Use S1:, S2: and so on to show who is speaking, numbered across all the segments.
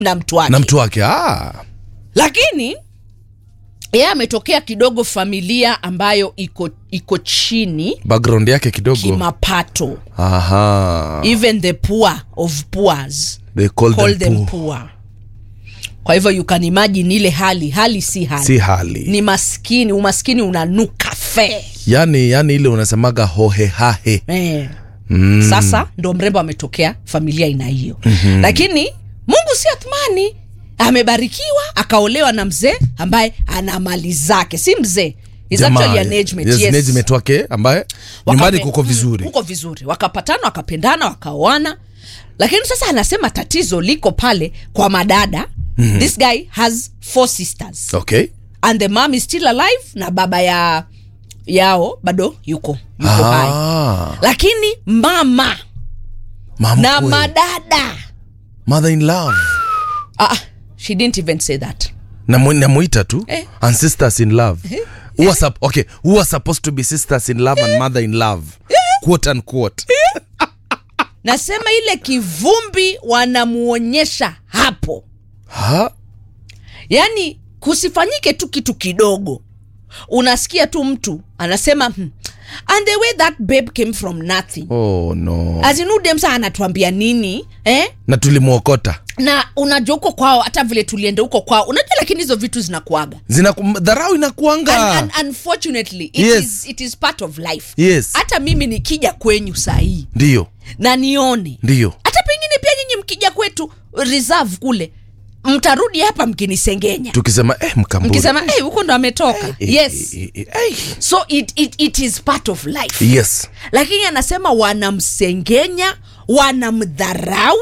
S1: na mtu wake
S2: na mtu wake ah.
S1: lakini yeye ametokea kidogo familia ambayo iko iko chini
S2: background yake kidogo
S1: kimapato
S2: Aha.
S1: even the poor of poors
S2: They call,
S1: call
S2: them,
S1: them
S2: poor.
S1: poor kwa hivyo you can imagine ile hali hali si hali
S2: si hali
S1: ni maskini umaskini unanuka fe
S2: yani yani ile unasemaga hohehahe
S1: eh. mm. sasa ndo mrembo ametokea familia ina hiyo mm-hmm. lakini mungu si athmani amebarikiwa akaolewa na mzee ambaye ana mali zake si mzee He's
S2: Jamaa,
S1: actually an age mate,
S2: yes,
S1: yes.
S2: an age mate wake ambaye
S1: Wakape-
S2: nyumbani kuko
S1: mm,
S2: vizuri
S1: kuko vizuri wakapatana wakapendana wakaoana lakini sasa anasema tatizo liko pale kwa madada mm-hmm. this guy has four sisters
S2: okay
S1: and the mom is still alive na baba ya yao bado yuko yuko hai
S2: ah,
S1: lakini mama
S2: mama
S1: na
S2: kwe.
S1: madada
S2: mother in love
S1: ah, she didn't even say that
S2: Namu- namuita tu
S1: Eh.
S2: and sisters in love who are, sup- okay, who are supposed to be sisters in love and mother in love quote unquote
S1: nasema ile kivumbi wanamuonyesha hapo
S2: ha?
S1: yaani kusifanyike tu kitu kidogo unasikia tu mtu anasema hmm, and the way that babe came from nothing
S2: oh no
S1: azinudemsa anatuambia nini eh?
S2: na tulimwokota
S1: na unajua huko kwao hata vile tulienda huko kwao unajua lakini hizo vitu zinakuaga
S2: zina dharau inakuanga
S1: and, and, unfortunately it,
S2: Yes.
S1: is, it is part of life
S2: yes
S1: hata mimi nikija kwenyu sahii
S2: ndiyo
S1: na nione
S2: ndiyo
S1: hata pengine pia nyinyi mkija kwetu reserve kule mtarudi hapa mkinisengenya
S2: tukisema eh, mkamburi
S1: mkisema "Eh, huko ndo ametoka
S2: Eh,
S1: yes
S2: eh, eh, eh,
S1: so it, it, it is part of life
S2: yes
S1: lakini anasema wanamsengenya wanamdharau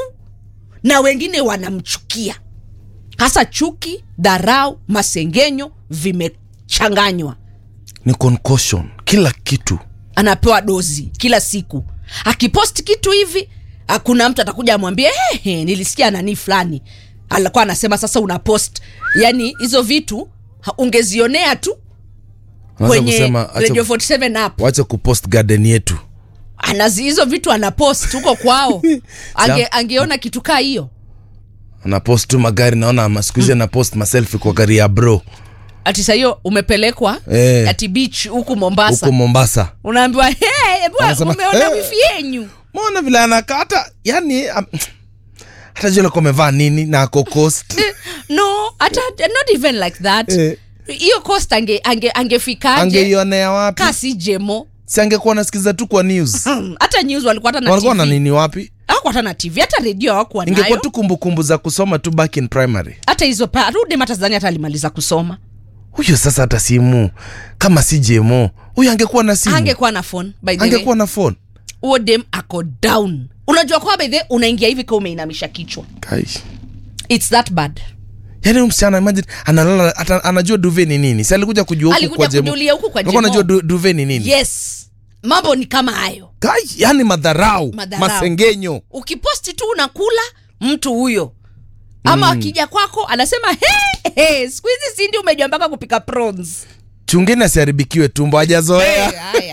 S1: na wengine wanamchukia hasa chuki dharau masengenyo vimechanganywa
S2: ni concussion kila kitu
S1: anapewa dozi kila siku akiposti kitu hivi hakuna mtu atakuja amwambie hey, hey, nilisikia nani fulani alikuwa anasema sasa una post yani hizo vitu ha- ungezionea tu
S2: Unaweza
S1: kwenye
S2: kusema, acha-
S1: radio 47 app
S2: wache kupost garden yetu
S1: anazi hizo vitu anapost huko kwao Ange, angeona kitu kaa hiyo
S2: anapost tu magari naona masikuhizi anapost maselfi kwa gari ya bro
S1: ati saa hiyo umepelekwa
S2: Eh.
S1: ati beach huku mombasa
S2: huko mombasa
S1: unaambiwa hey, bwana,
S2: Anasema,
S1: umeona
S2: "Eh."
S1: wifi yenyu
S2: mona vile anakaa hata yani um, hata jua alikuwa amevaa nini na ako coast
S1: no hata not even like that
S2: Eh.
S1: hiyo cost ange, ange, angefikaje
S2: angeionea wapi
S1: kasi jemo
S2: si angekuwa nasikiza tu kwa news
S1: Hmm, hata news walikuwa hata na
S2: walikuwa na
S1: TV.
S2: nini wapi
S1: Hawakuwa hata na tv hata redio hawakuwa
S2: ingekuwa
S1: nayo
S2: tu kumbukumbu za kusoma tu back in primary
S1: hata hizo pa rudi hata zani hata alimaliza kusoma
S2: huyo sasa hata simu kama si jemo huyo angekuwa na simu
S1: angekuwa na phone by the way
S2: angekuwa na phone
S1: huo dem ako down unajua kwa by the way, unaingia hivi kama umeinamisha kichwa
S2: Kai.
S1: its that bad
S2: yaani huyu msichana imagine analala ata, anajua duve ni nini si alikuja kujua huku
S1: Alikuja
S2: kwa jemo
S1: kujulia huku kwa
S2: Alikuwa
S1: Jemo.
S2: anajua du, duve ni nini
S1: yes mambo ni kama hayo
S2: Kai, yani madharau,
S1: Madharau.
S2: masengenyo
S1: ukiposti tu unakula mtu huyo ama mm. akija kwako anasema hey, hey, siku hizi sindi umejua mpaka kupika prawns
S2: chungeni asiharibikiwe tumbo hajazoea
S1: haya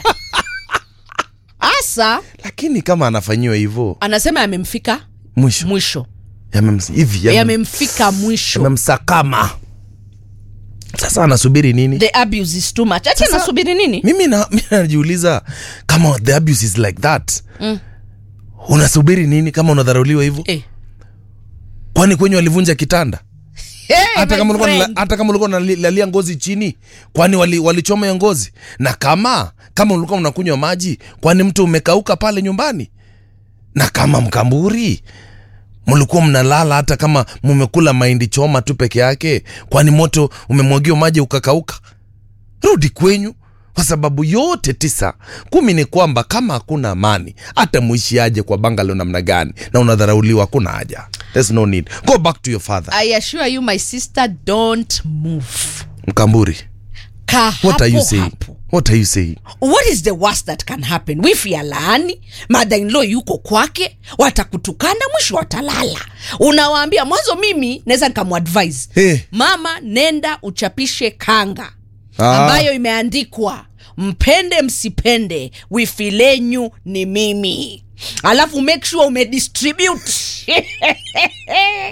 S1: hasa
S2: lakini kama anafanyiwa hivyo
S1: anasema yamemfika
S2: mwisho
S1: mwisho
S2: Yamemsi- hivi yamem-
S1: yamemfika mwisho
S2: yamemsakama sasa anasubiri nini
S1: the abuse is too much ati
S2: Sasa-
S1: anasubiri nini
S2: mimi na- mimi najiuliza kama the abuse is like that mm. unasubiri nini kama unadharauliwa hivyo
S1: eh.
S2: kwani kwenye walivunja kitanda
S1: hey,
S2: hata
S1: my
S2: kama ulikuwa unala-
S1: friend.
S2: hata kama ulikuwa unalalia ngozi chini kwani wali- walichoma hiyo ngozi na kama kama ulikuwa unakunywa maji kwani mtu umekauka pale nyumbani na kama mkamburi mlikuwa mnalala hata kama mumekula mahindi choma tu peke yake kwani moto umemwagiwa maji ukakauka rudi kwenyu kwa sababu yote tisa kumi ni kwamba kama hakuna amani hata muishi aje kwa bangalo namna gani na unadharauliwa hakuna haja There's no need go back to your father
S1: i assure you my sister don't move
S2: mkamburi
S1: ka
S2: what are you
S1: hapo
S2: saying
S1: hapo
S2: what are you saying
S1: what is the worst that can happen wifi ya laani mother-in-law yuko kwake watakutukana mwisho watalala unawaambia mwanzo mimi naweza nikamuadvise
S2: Eh.
S1: mama nenda uchapishe kanga
S2: Ah.
S1: ambayo imeandikwa mpende msipende wifi lenyu ni mimi alafu make sure umedistribute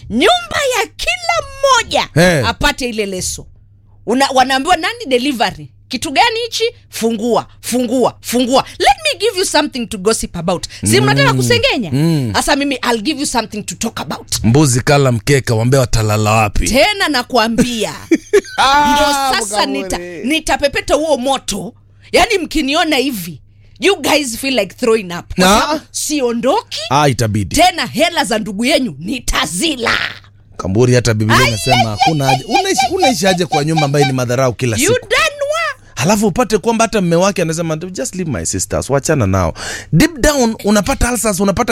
S1: nyumba ya kila mmoja
S2: Eh.
S1: apate ile leso Una, wanaambiwa nani delivery kitu gani hichi fungua fungua fungua let me give you something to gossip about si mnataka kusengenya sasa mimi i'll give you something to talk about
S2: mbuzi kala mkeka wambea watalala wapi
S1: tena nakwambia ndo sasa nita, nitapepeta huo moto yaani mkiniona hivi you guys feel like throwing up Kwa
S2: Na?
S1: sababu siondoki
S2: ah, itabidi
S1: tena hela za ndugu yenyu nitazila
S2: kamburi hata biblia inasema hakuna haja unaishi unaishi aje kwa nyumba ambayo ni madharau kila
S1: you
S2: siku
S1: danwa
S2: halafu upate kwamba hata mme wake anasema just leave my sisters wachana nao deep down unapata ulcers unapata